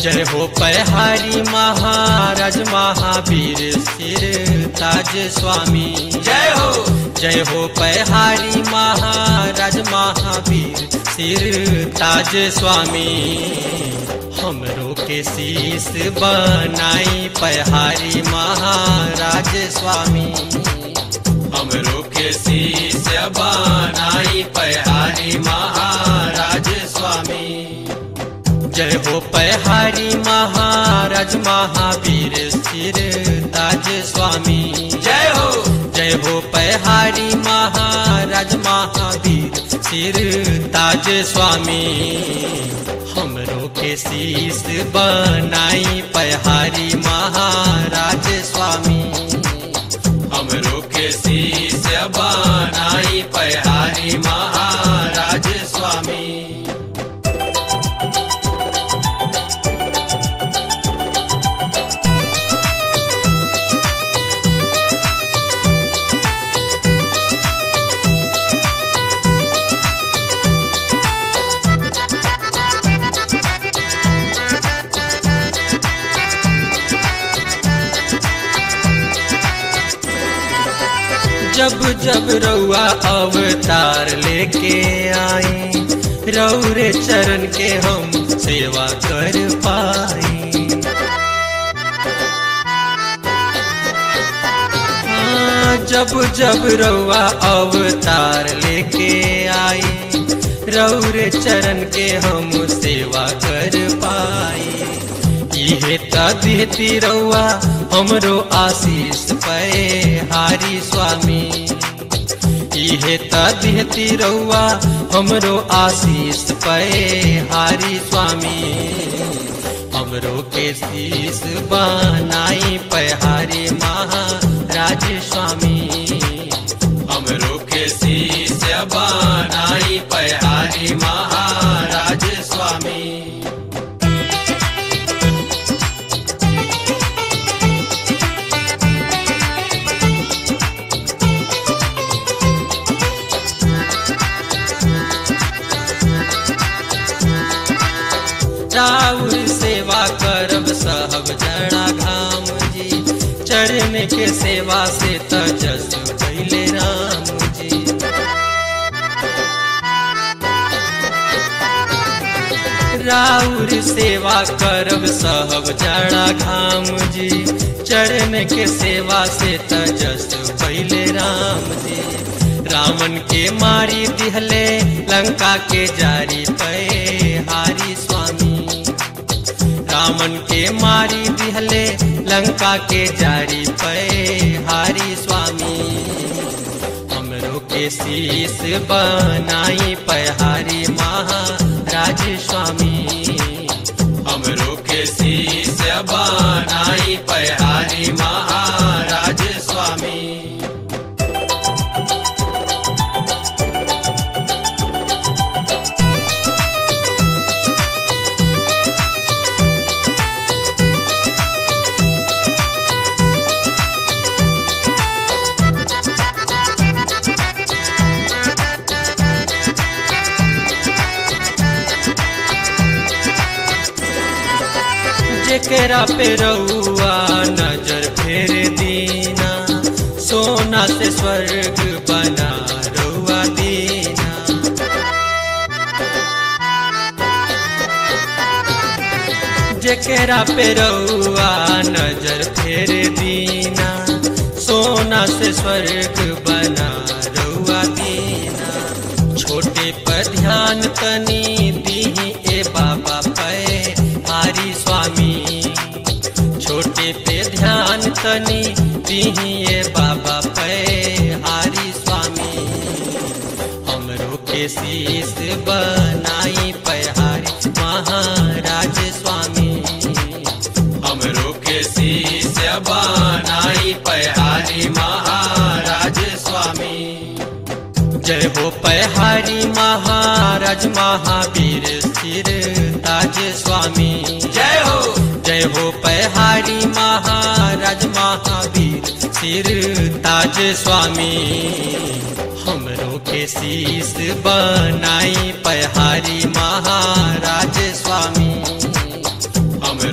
जय हो पहाड़ी महाराज महावीर सिर ताज स्वामी जय हो जय हो पहाड़ी महाराज महावीर सिर ताज स्वामी हमरो के शीस बनाई पहाड़ी महाराज स्वामी हमरो के शीश बनाई पहाड़ी महाराज स्वामी जय हो पहाड़ी महाराज महावीर सिर ताज स्वामी जय हो जय हो पहाड़ी महाराज महावीर सिर ताज स्वामी हमरो के शीस बनाई पहाड़ी महाराज स्वामी हमरो के शीश बनाई पहाड़ी महाराज स्वामी जब जब रउआ अवतार लेके आए रौरे चरण के हम सेवा कर पाए हाँ, जब जब रउआ अवतार लेके आए रौरे चरण के हम सेवा कर पाए इहे तदिहती रउआ हमरो आशीष पे हारी स्वामी इहे तदिहती रउआ हमरो आशीष पे हारी स्वामी हमरो के शीश बनाई पहाड़ी महाराज स्वामी हमरो के शीश बनाई पहाड़ी महाराज स्वामी राउर सेवा करब सहब जड़ा घाम जी चरण के सेवा से तजस कैले राम जी राउर सेवा करब सहब जड़ा घाम जी चरण के सेवा से तजस कैले राम जी रावण के मारी दिहले लंका के जारी पे हारी स्वामी रावण के मारी दिहले लंका के जारी पे हारी स्वामी हमरो के शीश बनाई पहाड़ी महाराज स्वामी हमरो के शीश बनाई पहाड़ी महाराज स्वामी जेकरा पे रउआ नजर फेर दीना सोना से स्वर्ग बना रउआ दीना जेकरा पे रउआ नजर फेर दीना सोना से स्वर्ग बना रउआ दीना छोटे पर ध्यान तनी दीही ए बाबा पे हारी स्वामी छोटे पे ध्यान तनी दीही ए बाबा पे हारी स्वामी हमरो के शीश बनाई पहाड़ी महाराज स्वामी हमरो के शीश बनाई पहाड़ी महाराज स्वामी जय हो पहाड़ी महाराज महावीर सिर ताज स्वामी जय हो जय हो पहाड़ी महाराज महावीर सिर ताज स्वामी हमरो के शीश बनाई पहाड़ी महाराज स्वामी हम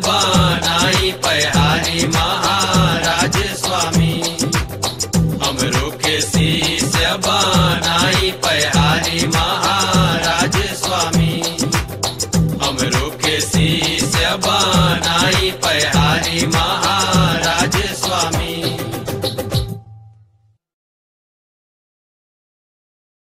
बनाई पहारी महाराज स्वामी हमरो के शीश बनाई पहारी महाराज स्वामी हमरो के शीश बनाई पहारी महाराज